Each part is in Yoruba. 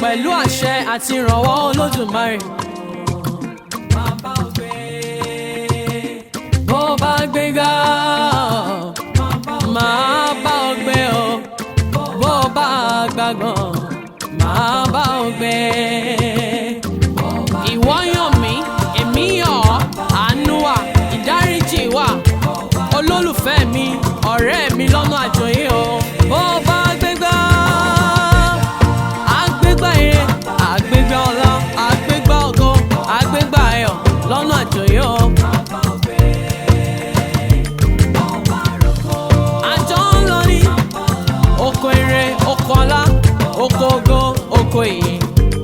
pẹ̀lú àṣẹ àti ìrànwọ́ olódùmarè. bó bá gbéga máa bá ọ gbé o bó bá gbàgbọ́n máa bá ọ gbé. ìwọ yàn mí èmi yàn ọ́ àánú wà ìdáríjì wà olólùfẹ́ mi ọ̀rẹ́ mi lọ́nà àjọyé o. bó bá gbégbá àgbégbá ire àgbégbá ọlá àgbégbá ògo àgbégbá ayọ̀ lọ́nà àjọyé o. àjọ ń lọ ní oko ire oko ọlá oko ògo oko ìyìn.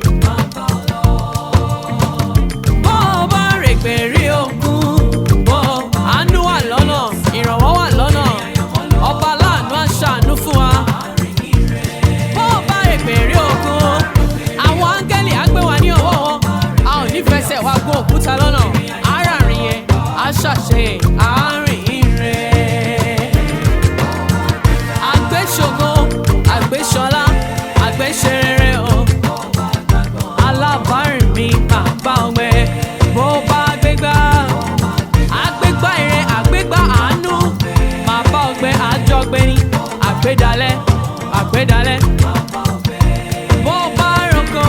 bó o bá rè pé rí okun bó àánú wà lọ́nà ìrànwọ́ wà lọ́nà ọba aláàánú àṣàánú fún wa. bó o bá rè pé rí okun àwọn áńgẹ́lì á gbé wa ní ọwọ́ wọn a ò ní fẹsẹ̀ wá gún òkúta lọ́nà aráàrin yẹn á ṣàṣe àárín rẹ̀ àgbéṣògo àgbéṣọlá àgbéṣerere o alábàárìn mi máa bá ọgbẹ bó bá gbégbá àgbégbá ire àgbégbá àánú máa bá ọgbẹ àjọgbé ní àgbédalẹ àgbédalẹ bó bá rọkọ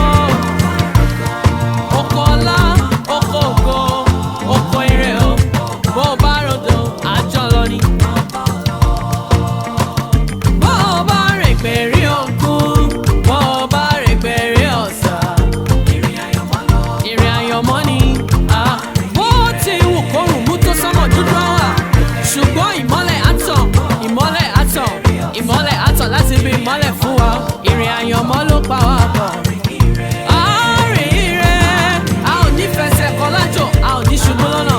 oko ọlá oko ògo oko ire o bó bá rọdọ àjọlọ ni bó o bá rìn pèrè òkun bó o bá rìn pèrè ọ̀sà ìrìn àyànmọ́ ni ah, bó ti wù kórùn mú tó sọ́mọ̀ dúdú àwà ṣùgbọ́n ìmọ́lẹ̀ àtàn ìmọ́lẹ̀ àtàn ìmọ́lẹ̀ àtàn láti bí ìmọ́lẹ̀ fún wa ìrìn àyànmọ́ ló pa wá pọ̀. Àárín rẹ̀, a ò ní fẹsẹ̀ kọ lájò, a ò ní ṣubú lọ́nà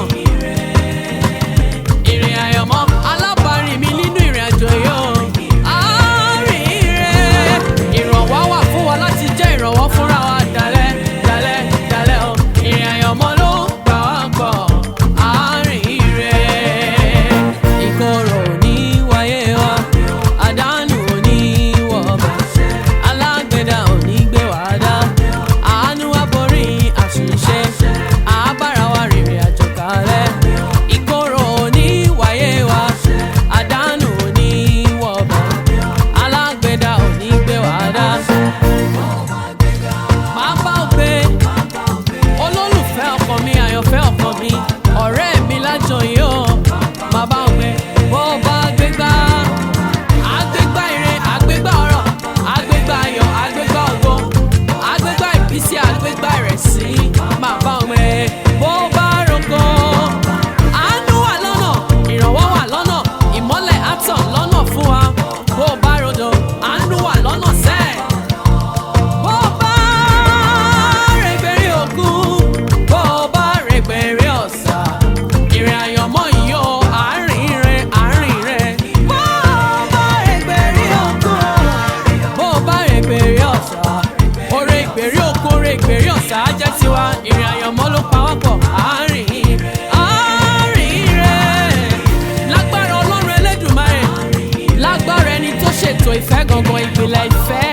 ìrìn àyànmọ́ alábàárìn mi nínú ìrìn àjò yóò. àárín rẹ̀ ìrànwọ́ wà fún wa láti jẹ́ ìrànwọ́ fúnra wa dalẹ̀ dalẹ̀ dalẹ̀ o. ìrìn àyànmọ́ ló gbà wá pọ̀ àárín rẹ̀. ìkorò ò ní wáyé wa àdánù ò ní wọ̀ bẹ̀. alágbèdá ò ní gbé wá dá. àánú wa borí àṣìṣe àbára wa rìnrìn àjò kalẹ̀. ìkorò ò ní wáyé wa àdánù ò ní wọ̀ bẹ̀. alágbèdá ò ní gbé wá dá. máa bá ọ gbé olólùfẹ́ ọkàn mi àyànfẹ́ ọkàn mi ọ̀rẹ́ mi lájọ yìí ó máa bá ọ gbé bó o bá gbégbá àgbégbá ire àgbégbá ọ̀rọ̀ àgbégbá ayọ̀ àgbégbá ògo àgbégbá ìbísí àgbégbá ìrẹsì máa bá ọ gbé bó o bá roko àánú wà lọ́nà ìrànwọ́ wà lọ́nà ìmọ́lẹ̀ àtàn lọ́nà fún wa bó o bá rodo àánú wà lọ́nà sẹ́ẹ̀ bó bá rẹ̀gbẹ̀rẹ̀ òkun bó bá rẹ̀gbẹ̀rẹ̀ ọ̀sà ìrìn àyànmọ́ yìí ó àárín rẹ̀ àárín rẹ̀ bó bá rẹ̀gbẹ̀rẹ̀ òkun bó bá rẹ̀gbẹ̀rẹ̀ ọ̀sà oore ìgbèrí òkun oore ìgbèrí ọ̀sà á jẹ́ tiwa ìrìn àyànmọ́ ló pa wá pọ̀ àárín àárín rẹ̀ lágbára ọlọ́run ẹlẹ́dùnmáre lágbára ẹni tó ṣètò ìfẹ́ gangan ìpìlẹ̀ ìfẹ́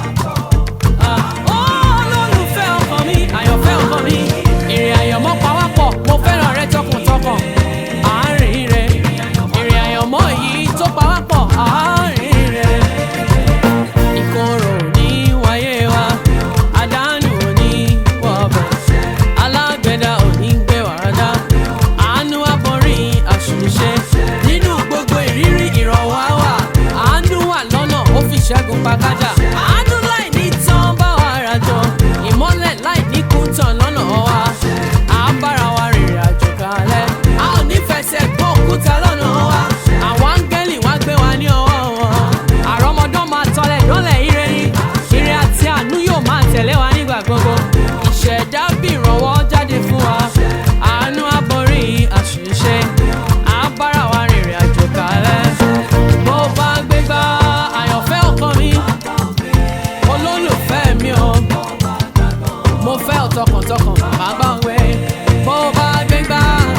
olólùfẹ́ ọkàn mi àyànfẹ́ ọkàn mi ìrìn àyànmọ́ pawápọ̀ mo fẹ́ràn rẹ tọkàntọkàn àárín rẹ ìrìn àyànmọ́ yìí tó pawápọ̀ àárín rẹ ìkorò ò ní wáyé wa àdánù ò ní wọ̀bẹ̀ alágbẹ̀dá ò ní gbé wàrádá àánú aborí àṣìṣe nínú gbogbo ìrírí ìrànwọ́ wà àánú wà lọ́nà ó fi ṣẹ́gun pàkájà àánú láì ní tán bá wa rajọ ìmọ́lẹ̀ láì ní kún tán lọ́nà wa à ń bára wa rìnrìn àjò kalẹ̀ a ò ní fẹsẹ̀ gbọ́ òkúta lọ́nà wa àwọn áńgẹ́lì wá gbé wa ní ọwọ́ wọn àrọ́mọdán máa tọ́lẹ̀ dọ́lẹ̀ ire ní ire àti àánú yóò máa tẹ̀lé wa nígbà gbogbo ìṣẹ̀dá bí ìrànwọ́ jáde fún wa àánú aborí àṣìṣe à ń bára wa rìnrìn àjò kalẹ̀ bó bá gbégbá àyànfẹ́ ọkàn mi olólùfẹ́ mi o mo fẹ́ ọ tọkàntọkàn màá bá ń wẹ̀ bó bá gbégbá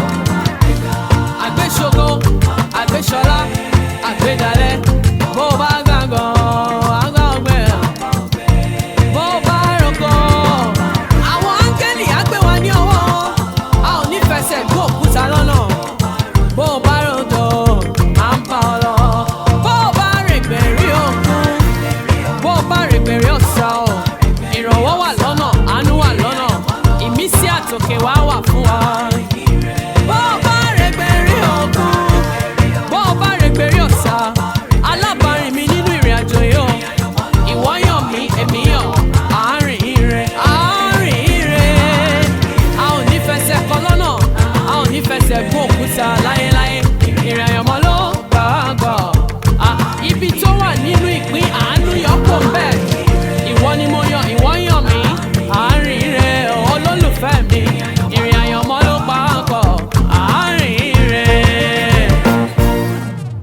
àgbéṣogo àgbéṣọlá àgbédalẹ̀ bó bá gbàngàn àgbà ọgbẹ́ bó bá rọkọ àtòkè wá wà